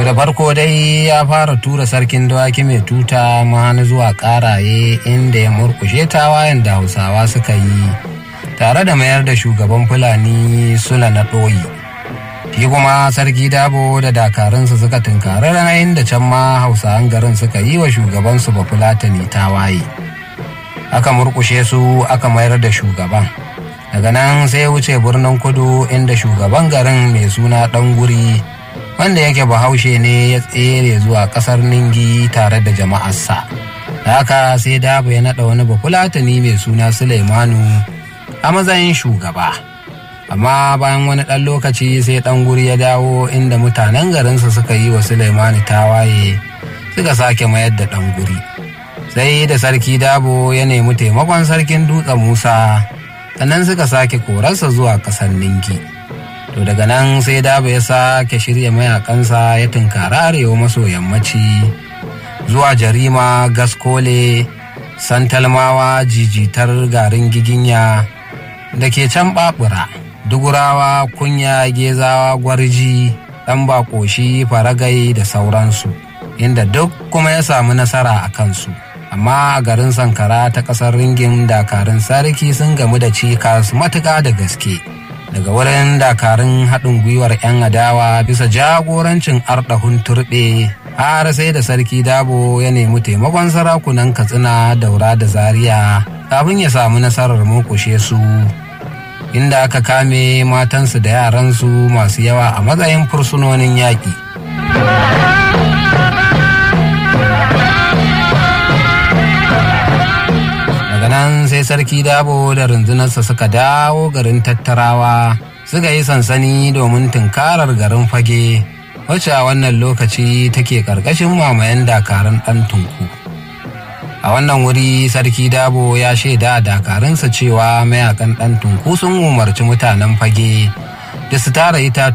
da farko dai ya fara tura sarkin dawaki mai tuta mahani zuwa karaye inda ya murkushe tawayen da hausawa suka yi tare da mayar da shugaban fulani sula na ɗoyi shi kuma sarki dabo da dakarunsa suka tunkari ranayin da can ma hausawan garin suka yi wa shugabansu ba fulatani tawaye aka murkushe su aka mayar da shugaban daga nan sai wuce birnin kudu inda shugaban garin mai suna ɗan guri wanda yake bahaushe ne ya tsere zuwa kasar ningi tare da jama'arsa da haka sai dabo ya naɗa wani bafulatani mai suna suleimanu a matsayin shugaba amma bayan wani ɗan lokaci sai ɗan guri ya dawo inda mutanen garinsa suka yi wa suleimanu tawaye suka sake mayar da ɗan guri sai da sarki dabo ya nemi taimakon sarkin dutsen musa sannan suka sake korarsa zuwa ƙasar ningi to daga nan sai daba ya sake shirya mayakansa ya tunkara arewa maso yammaci zuwa jarima gaskole santalmawa jijitar garin giginya da ke can babura dugurawa kunya gezawa gwarji ɗan bakoshi faragai da sauransu inda duk kuma ya samu nasara a kansu amma a garin sankara ta ƙasar ringin dakarun sarki sun gamu da cikas matuƙa da gaske daga wurin dakarun haɗin gwiwar 'yan adawa bisa jagorancin ardahun turɓe har sai da sarki dabo ya nemi taimakon sarakunan katsina daura da zaria kafin ya samu nasarar murkushe su inda aka kame matansu da yaransu masu yawa a matsayin fursunonin yaƙi daga nan sai sarki dabo da rundunarsa suka dawo garin tattarawa suka yi sansani domin tunkarar garin fage wacce a wannan lokaci take karkashin mamayen dakarun ɗan tunku a wannan wuri sarki dabo ya shaida a dakarunsa cewa mayakan ɗan tunku sun umarci mutanen fage da su tara itatuwa